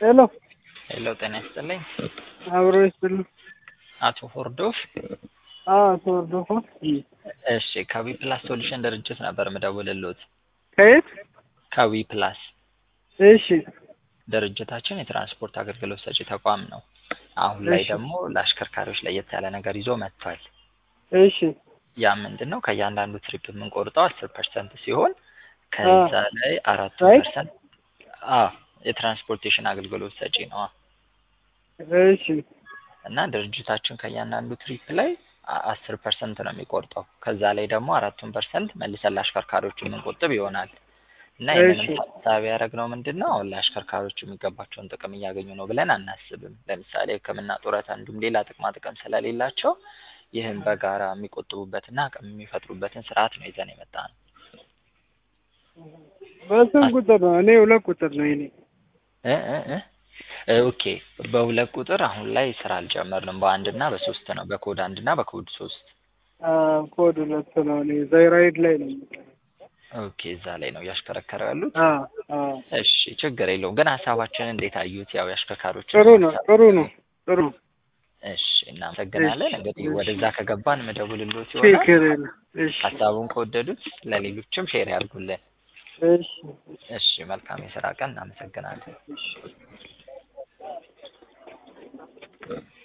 ሄሎ ሄሎ ጤና ይስጥልኝ። አብሮ ይስጥልኝ። አቶ ሆርዶፍ አዎ ተወርዶፎ እሺ ከዊ ፕላስ ሶሉሽን ድርጅት ነበር ምደውልልዎት። ከየት? ከዊ ፕላስ እሺ ድርጅታችን የትራንስፖርት አገልግሎት ሰጪ ተቋም ነው። አሁን ላይ እሺ። ደግሞ ለአሽከርካሪዎች ለየት ያለ ነገር ይዞ መጥቷል። እሺ ያ ምንድን ነው? ከእያንዳንዱ ትሪፕ የምንቆርጠው አስር ፐርሰንት ሲሆን ከዛ ላይ አራቱ ራይት? ፐርሰንት የትራንስፖርቴሽን አገልግሎት ሰጪ ነው እሺ እና ድርጅታችን ከእያንዳንዱ ትሪፕ ላይ አ- አስር ፐርሰንት ነው የሚቆርጠው። ከዛ ላይ ደግሞ አራቱን ፐርሰንት መልሰን ለአሽከርካሪዎች የምንቆጥብ ይሆናል እና ይህንንም እሺ። ታሳቢ ያደረግነው ምንድን ነው አሁን ለአሽከርካሪዎች የሚገባቸውን ጥቅም እያገኙ ነው ብለን አናስብም። ለምሳሌ ሕክምና ጡረታ፣ እንዲሁም ሌላ ጥቅማ ጥቅም ስለሌላቸው ይህን በጋራ የሚቆጥቡበትና አቅም የሚፈጥሩበትን ስርዓት ነው ይዘን የመጣ ነው። በስንት ቁጥር ነው? እኔ ሁለት ቁጥር ነው የእኔ። እ እ እ እ ኦኬ በሁለት ቁጥር አሁን ላይ ስራ አልጀመርንም። በአንድ እና በሶስት ነው። በኮድ አንድ እና በኮድ ሶስት አዎ ኮድ ሁለት ነው። እኔ ዘይራይድ ላይ ነው። ኦኬ እዛ ላይ ነው እያሽከረከረው ያሉት። አዎ አዎ እሺ ችግር የለውም። ግን ሀሳባችንን እንዴት አዩት? ያው የአሽከርካሪዎች ጥሩ ነው ጥሩ ነው ጥሩ ነው። እሺ እናመሰግናለን። እሺ፣ እንግዲህ እሺ። ወደዛ ከገባን መደውልሎት ይሆናል። ችግር የለም። እሺ ሀሳቡን ከወደዱት ለሌሎችም ሼር ያድርጉልን። እሺ እሺ መልካም የስራ ቀን። እናመሰግናለን። እሺ